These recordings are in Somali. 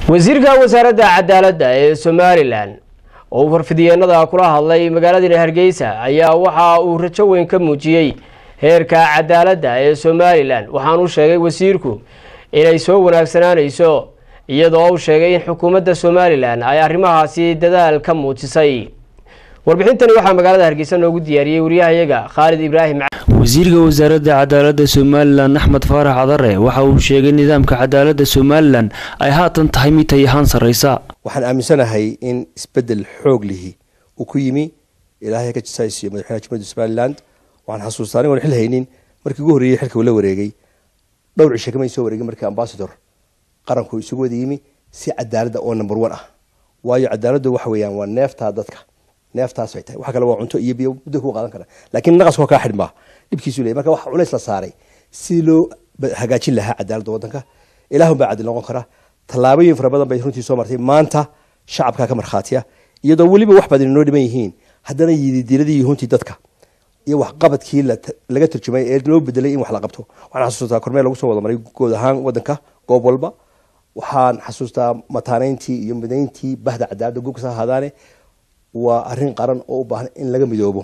wasiirka wasaaradda cadaaladda ee somalilan oo uu farfidiyeenada kula hadlay magaaladani hargeysa ayaa waxa uu rajo weyn ka muujiyey heerka cadaaladda ee somalilan waxaanu sheegay wasiirku inay soo wanaagsanaanayso iyadoo uu sheegay in xukuumadda somalilan ay arrimahaasi dadaal ka muujisay warbixintani waxaa magaalada hargeysa noogu diyaariyey wariyahayaga khaalid ibraahim wasiirka wasaaradda cadaaladda somalilan axmed faarax cadare waxa uu sheegay nidaamka cadaaladda somalilan ay haatan tahay mid tay ahaan sarreysa waxaan aaminsanahay in isbedel xoog lihi uu ku yimi ilaahay ka jisaaysiyo madaxweynaha jumhuuriyadda somaliland waxaan xasuustaa anigoon xil haynin markii ugu horreeyey xilka uu la wareegay dhowr cishe kamay soo wareegin markii ambasador qaranku isugu wada yimi si cadaaladda oo number one ah waayo cadaaladdu waxa weeyaan waa neeftaa dadka neeftaas ay tahay waxa kale waa cunto iyo biyo muddo kuu qaadan kara laakiin naqaskoo kaa xidhmaa dhibkiisu leeyahy marka waxa culays la saaray si loo hagaajin lahaa cadaaladda waddanka ilaahun baa cadil noqon kara tallaabooyin fara badan bay runtii soo martay maanta shacabkaa ka markhaatiya iyadoo weliba wax badan inoo dhiman yihiin haddana yididiiladii yuhuntii dadka iyo waxqabadkii laga turjumay ee loo bedelay in wax la qabto waxaan xasuustaa kormeel lagu soo wada maray guud ahaan waddanka goob walba waxaan xasuustaa mataaneyntii iyo midayntii bahda cadaaladda gobkas ha ahaadaane waa arrin qaran oo u baahan in laga midoobo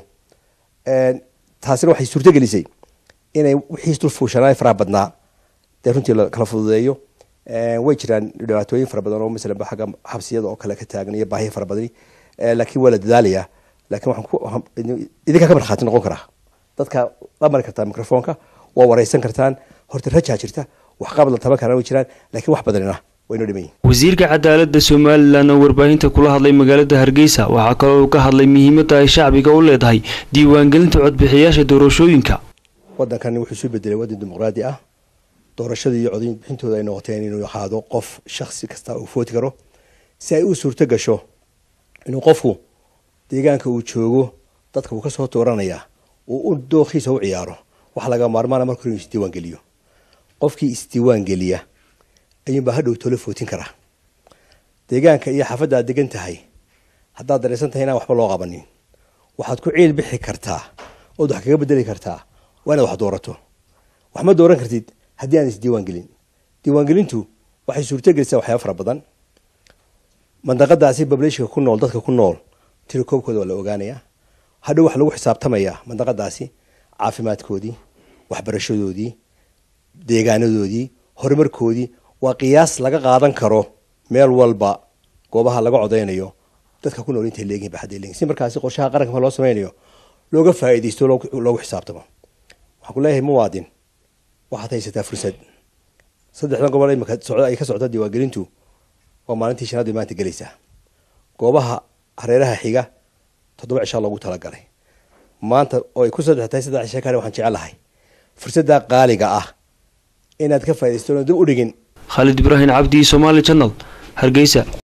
taasina waxay suurto gelisay inay wixii dul fuushanaay faraha badnaa dee runtii lakala fududeeyo way jiraan dhibaatooyin fara badan oo masalan ba xagga xabsiyada oo kale ka taagan iyo baahiya fara badani laakiin waa la dadaalayaa laakiin waxaan idinkaa ka markhaati noqon karaa dadka la mari kartaa microfoonka waa wareysan kartaan horta rajaa jirta waxqabad la taban karaan way jiraan laakiin wax badanina wasiirka cadaaladda somalilan oo warbaahinta kula hadlay magaalada hargeysa waxaa kaloo uu ka hadlay muhiimadda ay shacbiga u leedahay diiwaangelinta codbixiyaasha doorashooyinka waddankani wuxuu isu bedelay waddan dimuqraadi ah doorashadii iyo codin bixintooda ay noqoteen inuu ahaado qof shaksi kasta uu footi karo si ay u suurto gasho inuu qofku deegaanka uu joogo dadka uu kasoo dooranaya uu u dookhiisa u ciyaaro waxa laga maarmaana marka inuu isdiiwaangeliyo qofkii isdiiwaangeliya ayuunbaa hadhow tolo footin karaa deegaanka iyo xaafadda aad degan tahay haddaad dareysan tahay inaan waxba loo qabanin waxaad ku ciil bixi kartaa ood wax kaga bedeli kartaa waa inaad wax doorato wax ma dooran kartid haddii aan isdiiwaan gelin diiwaangelintu waxay suurto gelisaa waxyaaba fara badan mandaqadaasi bableshika ku nool dadka ku nool tirakoobkooda waa la ogaanayaa hadhow waxa lagu xisaabtamayaa mandaqadaasi caafimaadkoodii waxbarashadoodii deegaanadoodii horumarkoodii waa qiyaas laga qaadan karo meel walba goobaha laga codeynayo dadka ku nool intay leegihin baxadday leegihin si markaasi qorshaha qaranka ma loo sameynayo looga faa'iidaysto loogu xisaabtamo waxaan ku leeyahay muwaadin waxaad haysataa fursad saddexdan gobol imika socda ay ka socda diiwaangelintu waa maalintii shanaad bay maanta gelaysaa goobaha hareeraha xiga toddoba cishaa loogu talagalay maanta oo ay ku saddex tahay saddex cisha kale waxaan jecelahay fursadda qaaliga ah inaad ka faaidaysto dib u dhigin khaalid ibraahim cabdi somaali janal hargeysa